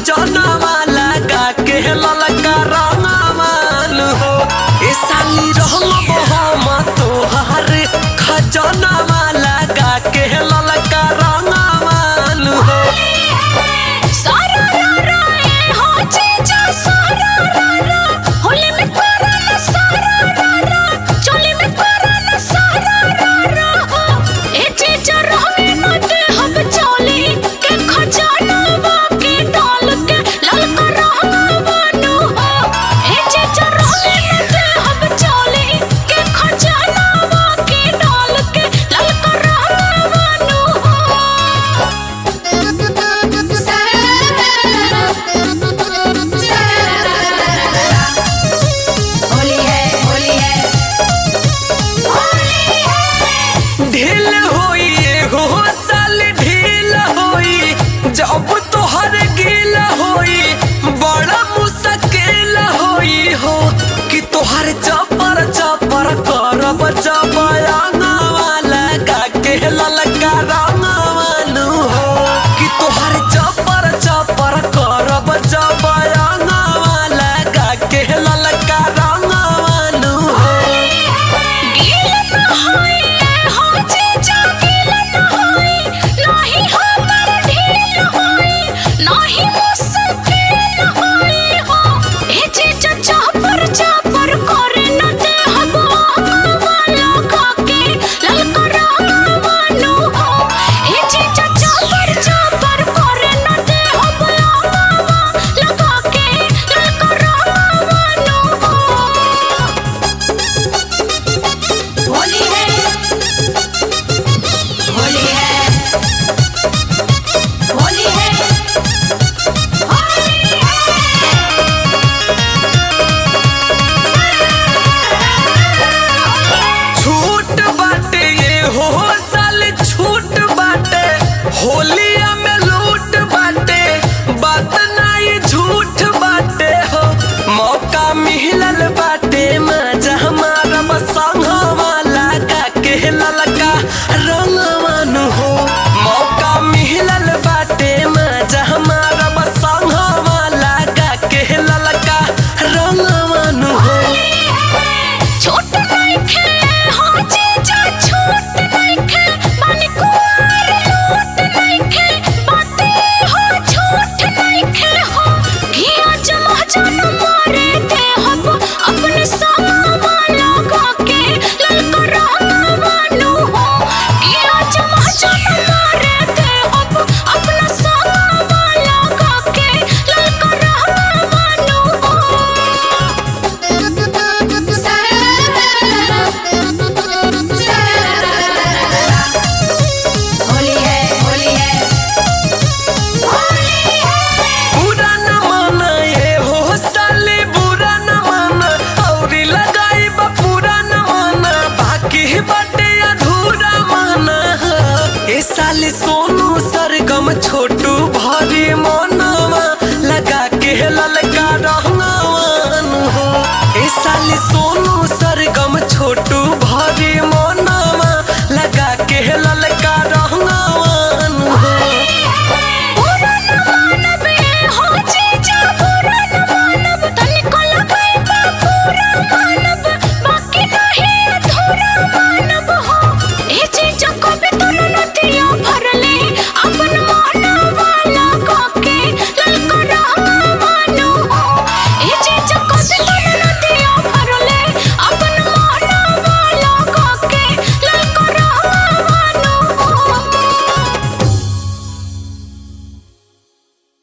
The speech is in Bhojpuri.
खजनवा लगा के ललका रंगवान हो ए साली रहम हम तोहार खजनवा लगा के ललका रंगवान हो सारा रा रा ए हो जीजा सारा रा रा होली में करा ना सारा रा रा चोली में करा ना सारा रा रा हो ए जीजा रहने न दे हम चोली के खजाना के डाल के ललका रहवानु हो ए जीजा रहने न दे हम चोली के खजाना के डाल के ललका रहवानु हो होली है होली है होली है ढील होई एगो साल ढील होई जब तोहर गिल होई बड़ा मुश्किल होई हो कि तोहर चपर चपर करब चपयांगवा लगा के ललका रंगवालू हो कि तोहर चपर चपर करब चपयांगवा लगा के ललका रंगवालू हो गील न होई ए हो जीजा गील न होई नाही हमर ढील होई नाही मुश्किल होई हो ए जीजा चापर चापर करे न दे हम वाला खाके ललका रंगवानु हो ए जीजा चापर चापर करे न दे हम वाला लगा के ललका रंगवानु हो होली है होली है होली है छूट बाटे ये हो साल छूट बाटे होलिया में लूट बाटे बात नहीं झूठ बाटे हो मौका मिलल बाटे मजा हमारा बसंगवा लगा के ललका रंगवान हो मौका मिलल बाटे मजा हमारा बसंगवा लगा के ललका रंगवान हो छोट नइखे हो जीजा छोट नइखे माने कुआर लूट नइखे बाते हो छोट नइखे हो घिया जमा जन मारे दे हम अपने सामा लगा के ललका रंगवानु हो घिया जमा जन मारे दे हम अपना सामा लगा के ललका रंगवानु हो होली है होली है बुरा न माना ये हो साले बुरा न माना औरी लगाई बा पूरा न माना बाकी बाटे अधूरा माना ए साले सोनू सरगम छोटू भारी मनवा लगा के ललका रहंगवान हो ए साले सोनू सरगम छोटू भारी मनवा लगा के ललका रहंगवान